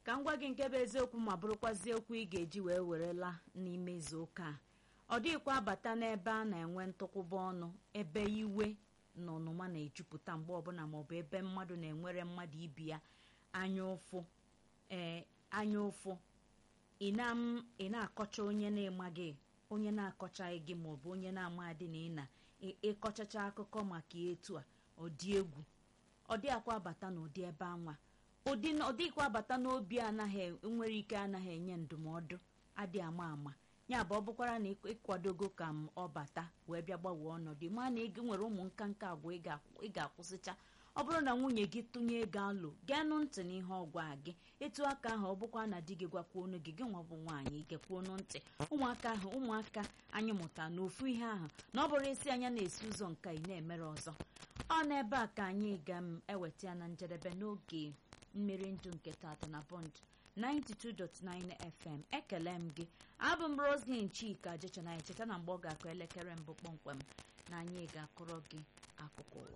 ka m gwa gị nke bụ eziokwu ma bụrụkwazi okwu ị ga-eji wee werela n'ime izu ụka a ọ dịghịkwa abata n'ebe a na-enwe ntụkwụba ọnụ ebe iwe na ọnụma na-ejupụta mgbe ọbụla maọbụ ebe mmadụ na-enwere mmadụ ibi ya anya ụfụ ee anya ụfụ ị na- ị na-akọcha onye na-emaghị onye na-akọchaghị gị maọbụ onye na-amadị na ị na-ịkọchacha akụkọ maka etu a ọ dị egwu ọ dịghịkwa abata n'ụdị ebe anwa ụdị ọ dịghịkwa abata n'obi anaghị nwere ike anaghị enye ndụmọdụ adị ama ama ya bụ ọ bụkwara na ịkwadogo ka m ọ bata wee bịa gbanwee ọnọdụ ma na ị nwere ụmụ nka nka agwa ị ga- ị ga-akwụsịcha ọ bụrụ na nwunye gị tụnye ego alụ geenụ ntị n'ihe ọgwa gị etu aka ahụ ọ bụkwa na di gị gwakwuonu gị gị nwa bụ nwaanyị gekwuonu ntị ụmụaka ahụ ụmụaka anyị mụta na ofu ihe ahụ na ọ bụrụ isi anya na-esi ụzọ nka ị na-emere ọzọ ọ n'ebe a ka anyị ga m eweta ya na njedebe n'oge mmiri ndụ nke tata na bond 92.9 fm ekele m gị abụ m roslyn chika jechana cheta na mgbe ọ ga-akụ elekere mbụ kpọmkwem na anyị ga-akụrọ gị akụkọ ụwa